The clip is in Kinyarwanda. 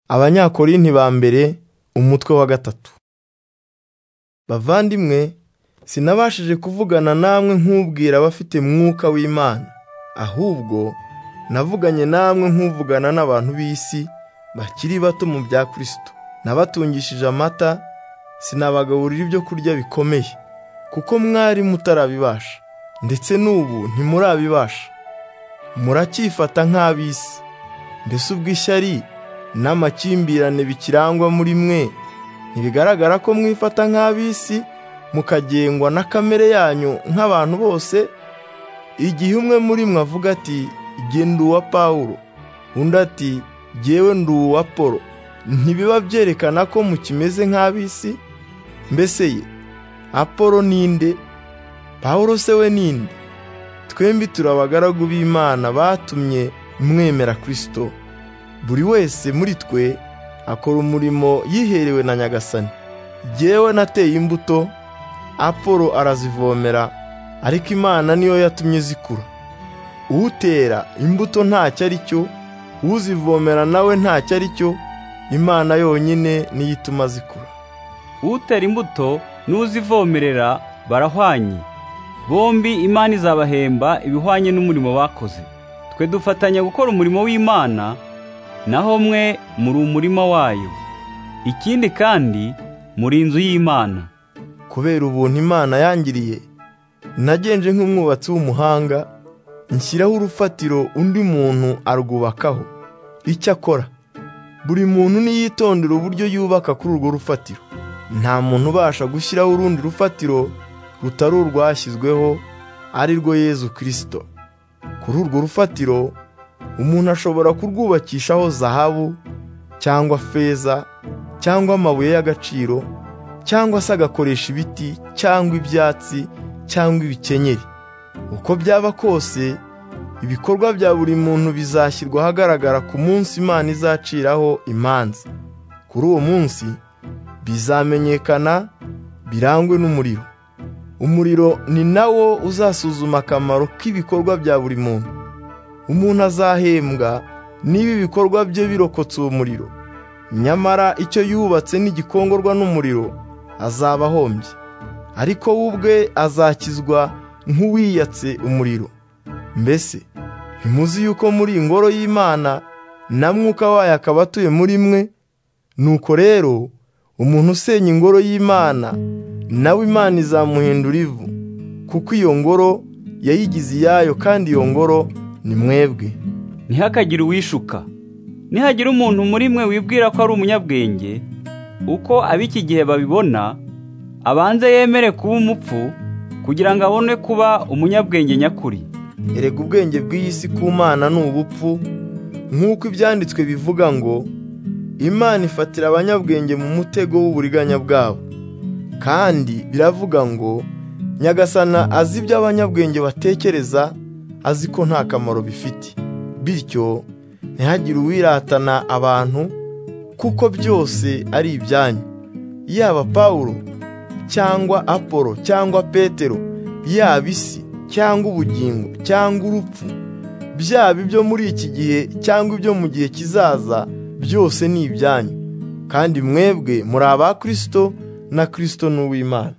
abanyakorinti ba mbere umutwe wa gatatu bavandimwe sinabashije kuvugana namwe nk'ubwira abafite mwuka w'imana ahubwo navuganye namwe nk'uvugana n'abantu b'isi bakiri bato mu bya kirisito nabatungishije amata sinabagaburira ibyo kurya bikomeye kuko mwari mutarabibasha ndetse n'ubu ntimurabibasha muracyifata nk'ab'isi mbese ubwo ishyari n'amakimbirane bikirangwa muri mwe ntibigaragara ko mwifata nk'ab'isi mukagengwa na kamere yanyu nk'abantu bose igihe umwe muri mwe avuga ati igihe ndi uwa pawulo undi ati ngewe ndi uwa polo ntibiba byerekana ko mukimeze nk'ab'isi mbese ye apolo ninde pawulo se we ninde twembi turi abagaragu b'imana batumye mwemera kirisito buri wese muri twe akora umurimo yiherewe na nyagasani jyewe nateye imbuto apolo arazivomera ariko imana niyo yatumye zikura utera imbuto ntacyo ari cyo uzivomera nawe ntacyo ari cyo imana yonyine niyo ituma zikura utera imbuto n'uzivomerera barahwanye bombi imana izabahemba ibihwanye n'umurimo bakoze twe dufatanya gukora umurimo w'imana naho mwe muri umurima wayo ikindi kandi muri inzu y'imana kubera ubuntu imana yangiriye nagenje nk'umwubatsi w'umuhanga nshyiraho urufatiro undi muntu arwubakaho icyo akora buri muntu niyitondera uburyo yubaka kuri urwo rufatiro nta muntu ubasha gushyiraho urundi rufatiro rutari urwashyizweho ari rwo yezu kirisito kuri urwo rufatiro umuntu ashobora kurwubakishaho zahabu cyangwa feza cyangwa amabuye y'agaciro cyangwa se agakoresha ibiti cyangwa ibyatsi cyangwa ibikenyeri uko byaba kose ibikorwa bya buri muntu bizashyirwa ahagaragara ku munsi imana izaciraho imanza kuri uwo munsi bizamenyekana birangwe n'umuriro umuriro ni nawo uzasuzuma akamaro k'ibikorwa bya buri muntu umuntu azahembwa niba ibikorwa bye birokotse uwo muriro nyamara icyo yubatse n'igikongorwa n'umuriro azaba ahombye ariko we ubwe azakizwa nk'uwiyatse umuriro mbese ntimuzi yuko muri ingoro y'imana na mwuka wayo akaba atuye muri mwe nuko rero umuntu usenya ingoro y'imana nawe imana izamuhindura ivu kuko iyo ngoro yayigize iyayo kandi iyo ngoro ni mwebwe ntihakagire uwishuka nihagira umuntu muri mwe wibwira ko ari umunyabwenge uko ab'iki gihe babibona abanze yemere kuba umupfu kugira ngo abone kuba umunyabwenge nyakuri erega ubwenge bw'iyi si ku mana ni ubupfu nk'uko ibyanditswe bivuga ngo imana ifatira abanyabwenge mu mutego w'uburiganya bwabo kandi biravuga ngo nyagasana azi ibyo abanyabwenge batekereza azi ko nta kamaro bifite bityo ntihagire uwiratana abantu kuko byose ari ibyanyu yaba pawulo cyangwa apolo cyangwa petero yaba isi cyangwa ubugingo cyangwa urupfu byaba ibyo muri iki gihe cyangwa ibyo mu gihe kizaza byose ni ibyanyu kandi mwebwe muri aba kirisito na kirisito ni uw'imana